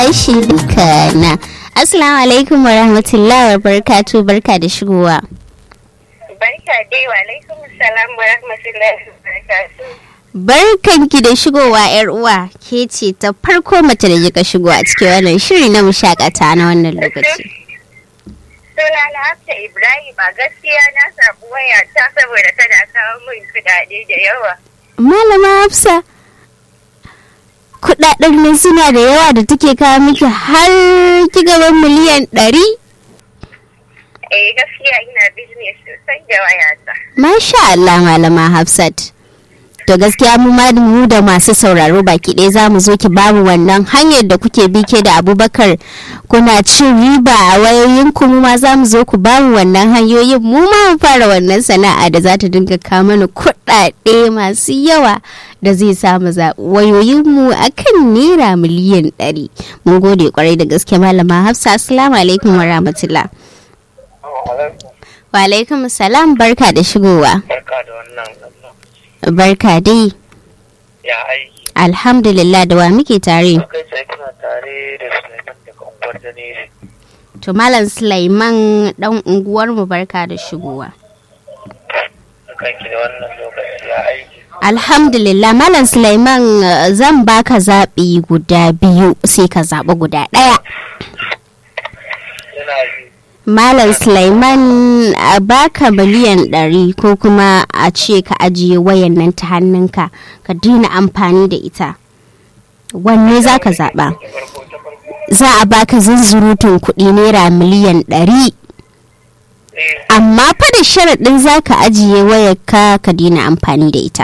shi duka na assalamu alaikum wa rahmatullahi wa barakatu barka da shigowa Barka dai wa alaikum salam wa rahmatullahi wa barakatuh. barkanki da shigowa yar uwa ke ce ta farko mace da kika shigo a cikin wannan shiri na mushakata na wannan lokaci Suna na Hafsa Ibrahim a gaskiya na samu waya ta saboda tana kawo min kuɗaɗe da yawa. malama hafsa kudaden nan suna da yawa da take kawo miki har kigaban miliyan ɗari Eh gaskiya ina business sosai da wayata. Masha Allah malama Hafsat. To gaskiya mu ma mu da masu sauraro baki ɗaya za mu zo ki bamu wannan hanyar da kuke bi ke da Abubakar kuna cin riba a wayoyin ku mu ma za mu zo ku bamu wannan hanyoyin mu ma mu fara wannan sana'a da za ta dinga kawo mana kuɗaɗe masu yawa da zai samu wayoyin mu akan naira miliyan ɗari. Mun gode kwarai da gaske malama Hafsa assalamu alaikum wa rahmatullah. Wa alaikum salam barka da shigowa. Barka da wannan Barka dai. ya aiki. Alhamdulillah da wa muke tare. Kai sai kuna tare da Sulaiman daga unguwar Janeri. To Malam Sulaiman dan unguwar mu barka da shigowa. Kanki da wannan lokaci ya aiki. Alhamdulillah Malam Sulaiman uh, zan baka zaɓi guda biyu sai ka zaɓi guda ɗaya. Yana yi. Malam Sulaiman a baka miliyan ɗari ko kuma a ce ka ajiye wayan nan ta hannunka ka daina amfani da ita. Wanne za ka zaɓa? Ta farko ta farko. Za a baka zunzurutun kuɗi naira miliyan ɗari. Eh, amma fa da sharaɗin za ka ajiye wayarka ka daina amfani da ita.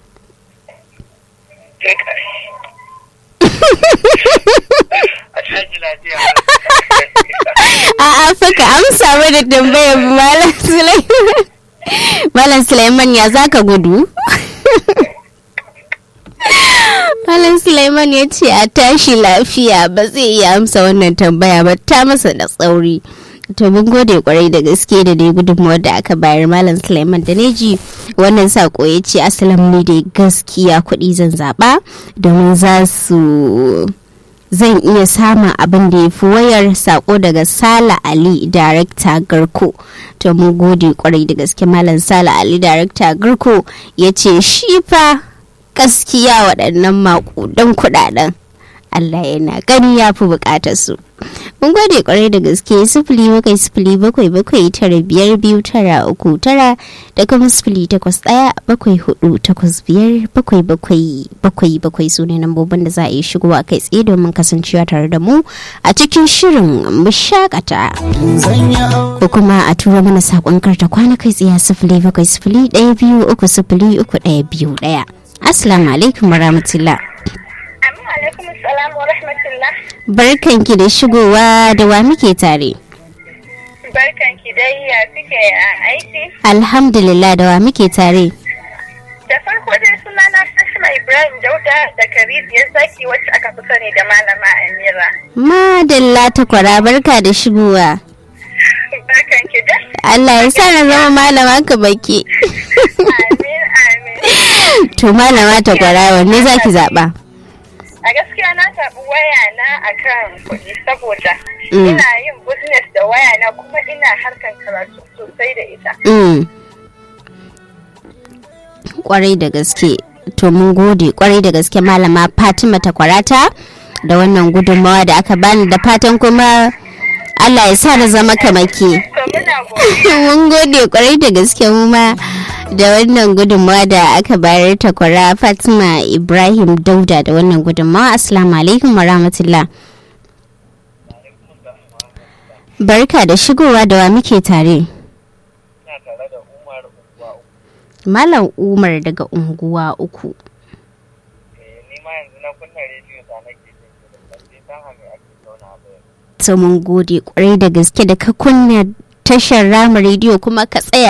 kai kai. A shaji lafiya. A'a fa ka amsa mana tambayar Malam Sulaiman. Malam Sulaiman ya za ka gudu? Malam Sulaiman ya ce a tashi lafiya ba zai iya amsa wannan tambaya ba ta masa da tsauri. To mun gode kwarai da gaske da dai gudunmuwar da aka bayar Malam Sulaiman da neji wannan sako ya ce asalam ni dai gaskiya kuɗi zan zaɓa domin za su zan iya samun abin da ya fi wayar sako daga Sala Ali Darekta Garko. To mun gode kwarai da gaske Malam Sala Ali Darekta Garko ya ce shi fa gaskiya waɗannan maƙudan kuɗaɗen. Allah yana gani ya fi buƙatar su. Mun gode kwarai da gaske sifili bakwai sifili bakwai bakwai tara biyar biyu tara uku tara da kuma sifili takwas ɗaya bakwai hudu takwas biyar bakwai bakwai bakwai bakwai su ne lambobin da za a yi shigowa kai tsaye domin kasancewa tare da mu a cikin shirin mushakata ko kuma a tura mana saƙon karta kwana kai tsaye sifili bakwai sifili ɗaya biyu uku sifili uku ɗaya biyu ɗaya. Assalamu alaikum warahmatullah. Amin alaikum salam wa rahmatullah. Barkanki da shigowa da wa muke tare. Barkan ki dai ya suke a aiki. Alhamdulillah da wa muke tare. Da farko dai suna na Fatima Ibrahim Dauda da Karibiyar Zaki wacce aka fi sani da Malama Amira. Madalla ta kwara barka da shigowa. Barkan ki dai. Allah ya sa na zama malama ka baki. Amin amin. to malama ta kwara wanne za ki zaɓa? A gaskiya na zaɓi waya na akan kuɗi saboda Mm. ina yin business da waya na kuma ina harkan karatu sosai da ita. Mm. Kwarai da gaske. To mun gode kwarai da gaske malama Fatima ta kwarata da wannan gudunmawa da aka bani da fatan kuma Allah ya sa na zama kamake. To muna godiya. mun gode kwarai da gaske mu ma da wannan gudunmawa da aka bayar ta kwara fatima ibrahim dauda da wannan gudunmawa assalamu alaikum wa rahmatullah barka da shigowa da wa muke tare Ina tare da Umar unguwa uku. malam umar daga unguwa uku Eh, Ni ma yanzu na kunna rediyo ta nake jin shirin. Ban je san hame ake zauna ba yanzu. to mun gode kwarai da gaske da ka kunna tashar rama rediyo kuma ka tsaya